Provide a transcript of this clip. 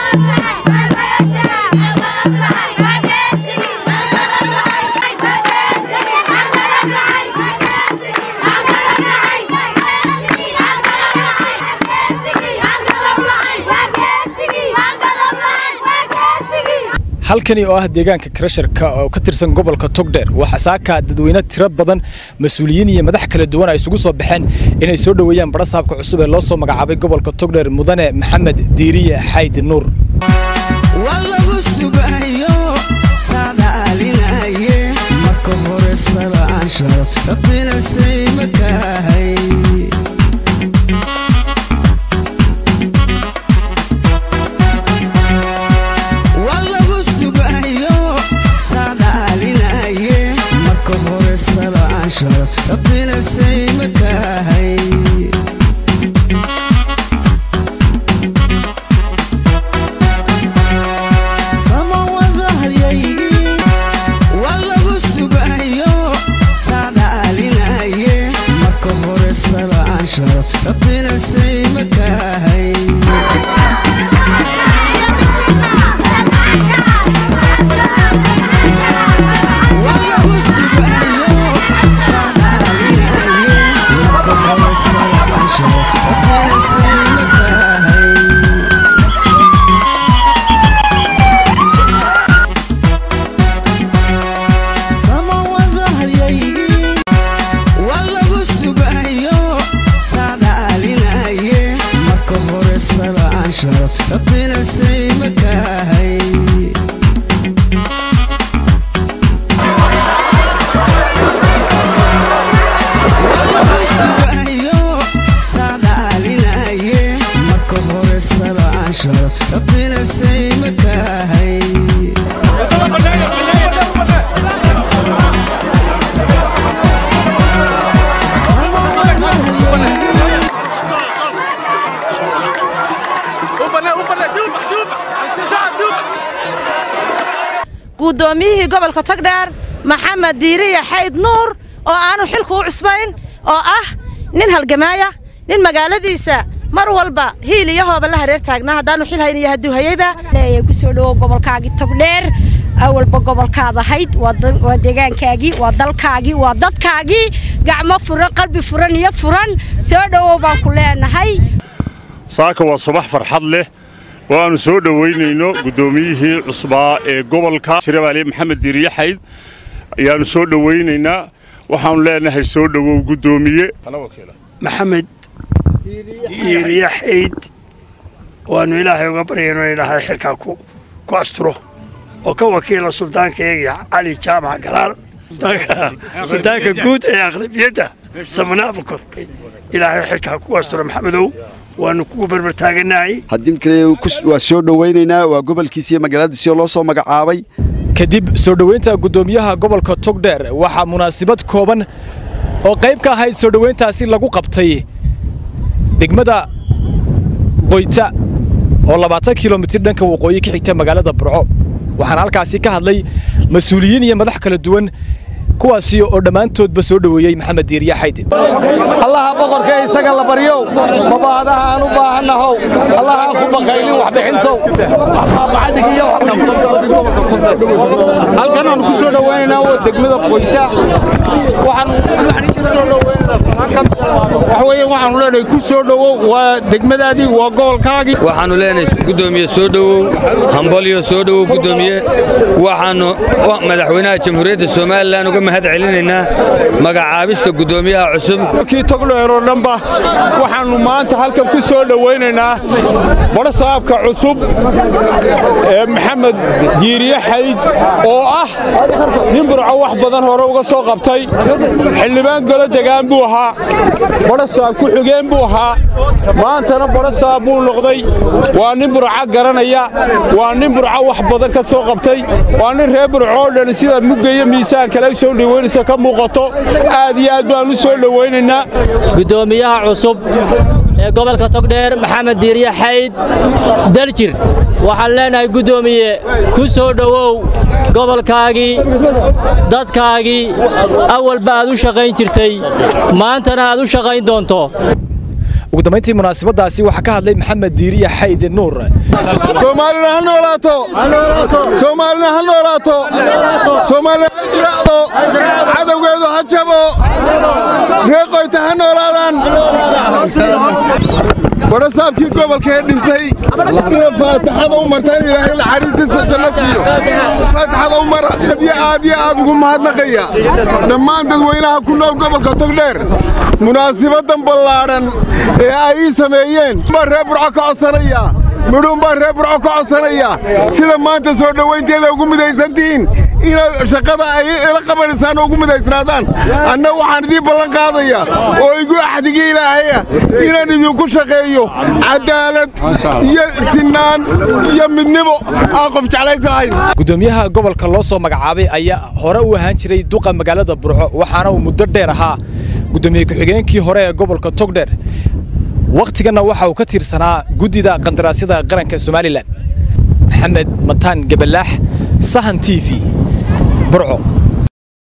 halkani oo ah deegaanka krasharka oo ka tirsan gobolka togdheer waxaa saaka dadweyne tiro badan mas-uuliyiin iyo madax kala duwan ay isugu soo baxeen inay soo dhoweeyaan barasaabka cusub ee loo soo magacaabay gobolka togdheer mudane maxamed diiriye xayd nuur marka hore salaansharo rabbina saymakahay walagu sugayo sadaalinaye marka hore salaansharo rabbina saymakahay walagu sugayo sadaalinaye marka hore salaansharo rabbina saymakahay walagu sugayo sadaalinaye marka hore salaansharo rabbina saymakahay walagu sugayo sadaalinaye marka hore salaansharo rabbina saymakahay walagu sugayo sadaalinaye marka hore salaansharo rabbina saymakahay guddoomiyihii gobolka togdheer maxamed diiriye xayd nuur oo aanu xilku u cusbayn oo ah nin halgamaaya nin magaaladiisa mar walba hiil iyo hooba la hareer taagnaa haddaanu xil hayn iyo hadduu hayeyba leeyahay ku soo dhowow gobolkaagii togdheer awalba gobolkaad ahayd waa dal- waa deegaankaagii waa dalkaagii waa dadkaagii gacmo furan qalbi furan niyad furan soo dhowow baan ku leenahay saaka waa subax farxad leh oo aannu soo dhowaynayno guddoomiyihii cusbaa ee gobolka shirabaaliye maxamed diiriye xayd ayaannu soo dhowaynaynaa waxaannu leenahay soo dhowow guddoomiye maxamed diiriye xayd waannu ilaahay uga baryayno ilaahay xilkaa ku ku asturo oo ka wakiila suldaankayaga cali jaamac galaal suldaanka- suldaanka guud ee aqlabiyadda samanaabakor ilaahay xilkaa ku asturo maxamedow waannu kugu berbertaaganahay haddii kale kus- waa soo dhowaynaynaa waa gobolkiisa iyo magaaladiisii loo soo magacaabay kadib soo dhoweynta guddoomiyaha gobolka togdheer waxaa munaasabad kooban oo qayb ka ahayd soo dhoweyntaasi lagu qabtay degmada qoyta oo labaatan kilomitir dhanka waqooyi ka xigta magaalada burco waxaana halkaasi ka hadlay mas-uuliyiin iyo madax kala duwan kuwaasi oo dhammaantoodba soo dhoweeyey maxamed diiriye xaydi allaha boqorka isaga la baryow mabaadaha aan u baahannahow allaha aan ku baqaylin waxbixintow halkan aan ku soo dhowaynaynaa waa degmada qoyta waxa weeye waxaanu leenahay ku soo dhowow waa degmadaadii waa gobolkaagii waxaannu leenahay guddoomiye soo dhowow hambalyo soo dhowow guddoomiye waxaannu wa- madaxweynaha jamhuuriyadda somalilan uga mahad celinaynaa magacaabista guddoomiyaha cusub kii togdheer oo dhanba waxaannu maanta halkan ku soo dhowaynaynaa barasaabka cusub ee maxamed diiriye xayd oo ah nin burco wax badan hore uga soo qabtay xildhibaan golo degaan buu ahaa barasaab ku xigeen buu ahaa maantana barasaab buu noqday waa nin burco garanaya waa nin burco wax badan ka soo qabtay waa nin reer burco oo dhan sida mugga iyo miisaan kale soo dhowaynaysa ka muuqato aad iyo aad baan u soo dhowaynaynaa guddoomiyaha cusub ee gobolka togdheer maxamed diiriye xayd daljir waxaan leenahay guddoomiye ku soo dhowow gobolkaagii dadkaagii awalba aad u shaqayn jirtay maantana aad u shaqayn doonto ugu dambayntii munaasabadaasi waxaa ka hadlay maxamed diiriya xayde nuur soomaalina ha noolaato soomaalina ha noolaato soomaalina ha israacdo cadowgeedu ha jabo reeqoyta ha noolaadaan warasaabkii gobolka ee dhintay ina faataxada u marta in ilaahay naxariistiisa janno siiyo faataxada u mara aad iyo aad iyo aad ugu mahadnaqaya dhammaan dadweynaha ku nool gobolka togdheer munaasibadan ballaadhan ee ay ii sameeyeen baa reer burco ka codsanaya midhuun baa reer burco ka codsanaya sida maanta soo dhowaynteeda ugu midaysantihiin inaad shaqada ay ila qabanaysaan oo ugu midaysnaadaan anna waxaan idiin ballan qaadaya oo igu axdigii ilaahaya inaan idinku shaqeeyo cadaalad iyo sinaan iyo midnimo aan qof jeclaysahayn gudoomiyaha gobolka loo soo magacaabay ayaa hore u ahaan jiray duqa magaalada burco waxaana uu muddo dheer ahaa gudoomiye ku-xigeenkii hore ee gobolka togdheer wakhtiganna waxa uu ka tiirsanaa guddida qandaraasyada qaranka somalilan maxamed mataan gabalaax sahan t v burco